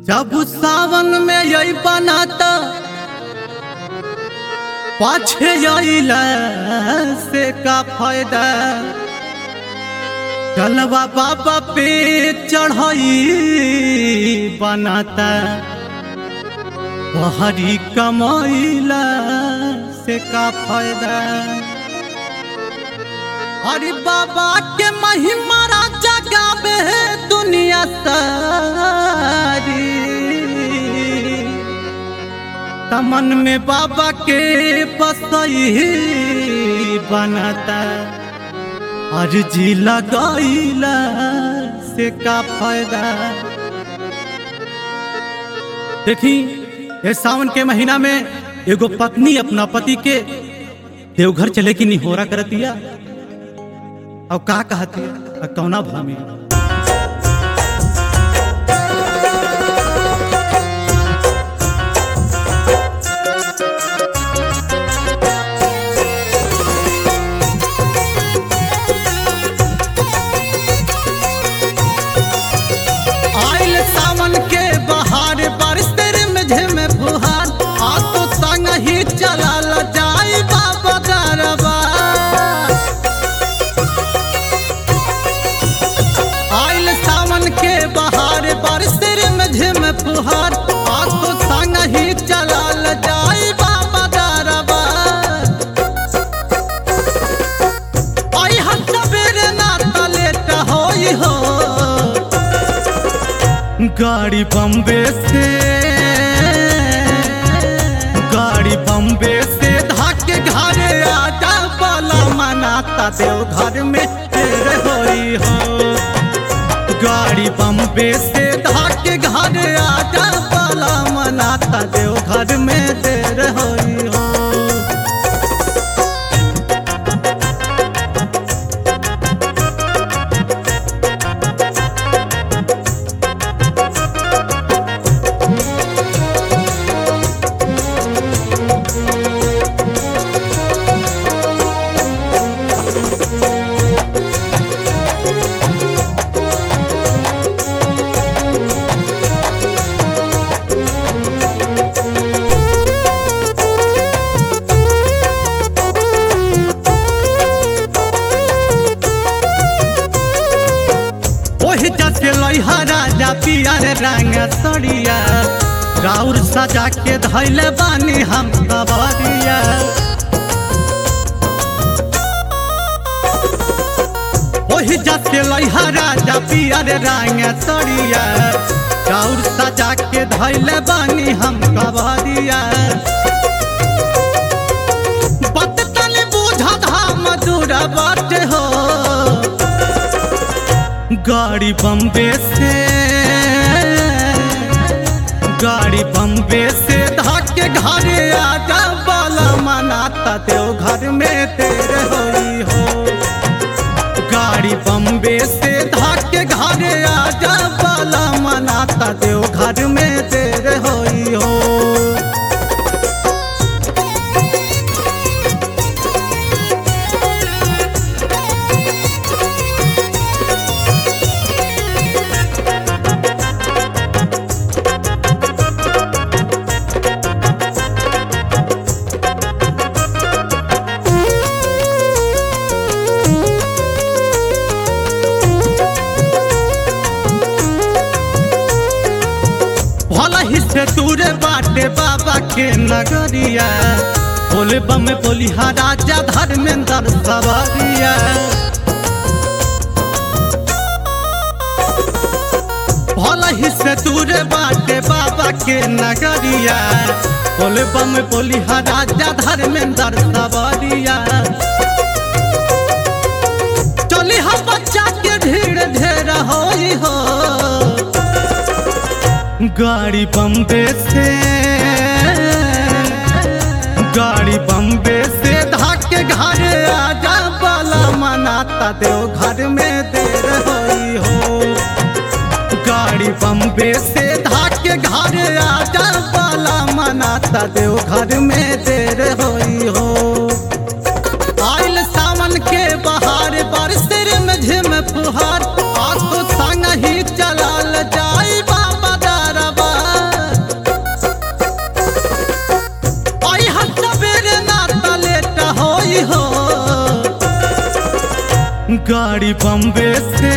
जब सावन में यही बनाता पाछे आइला से का फायदा चलवा बाबा पे चढ़ाई बनाता बहरी कमाइला से का फायदा अरे बाबा के महिमा राजा गावे है दुनिया सारी तमन में बाबा के बसई बनाता अर्जी लगाइला से का फायदा देखी ये सावन के महीना में एगो पत्नी अपना पति के देवघर चले की निहोरा करतिया अब का कहती अब कौना भामी आइल सावन के बहार बारिश तेरे में झेमे फुहार आ तो संग ही चला ल जाई बाबा दरबा आइल सावन के बहार बारिश तेरे में झेमे फुहार आ तो संग ही चला ल जाई बाबा दरबा आई हम सवेरे ना तलेट होई हो गाड़ी बम्बे से गाड़ी बम्बे से धाके घरे आजा बाला मनाता देव घर में तेरे होई हो गाड़ी बम्बे से धाके घरे आजा बाला मनाता देव घर में तेरे होई हो ओहि जसे लइहा राजा पियर रंग सड़िया राउर सजा के धैले बानी हम कबरिया ओहि जसे लइहा राजा पियर रंग सड़िया राउर सजा के धैले बानी हम कबरिया बत तले बुझा धाम दूर बाट हो गाड़ी बम्बे से गाड़ी बम्बे से धाके घरे आजा बाला मनाता देव घर में तेरे होई हो गाड़ी बम्बे से धाके घरे आजा बाला मनाता देव घर में तेरे होई हो भला ही से दूरे बाटे बाबा के नगरिया बोले बम बोलिहा राजा धर्मेंद्र सवारिया भला ही से दूरे बाटे बाबा के नगरिया बोले बम बोलिहा राजा धर्मेंद्र सवारिया चली हम बच्चा के ढेर ढेर होई हो गाड़ी बम्बे से गाड़ी बम्बे से धाके घरे आजा बाला मनाता देव घर में देर होई हो गाड़ी बम्बे से धाके घरे आजा बाला मनाता देव घर में देर होई हो आइल सावन के बहार बारिश तेरे में झिम फुहार आ तो संग ही चलाल जाई बाबा दारबा गाड़ी बम्बे से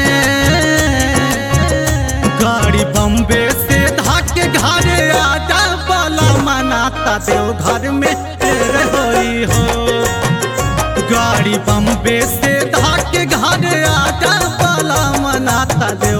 गाड़ी बम्बे से धाके घरे आजा बाला मनाता देव घर में देर होई हो गाड़ी बम्बे से धाके घरे आजा बाला मनाता देव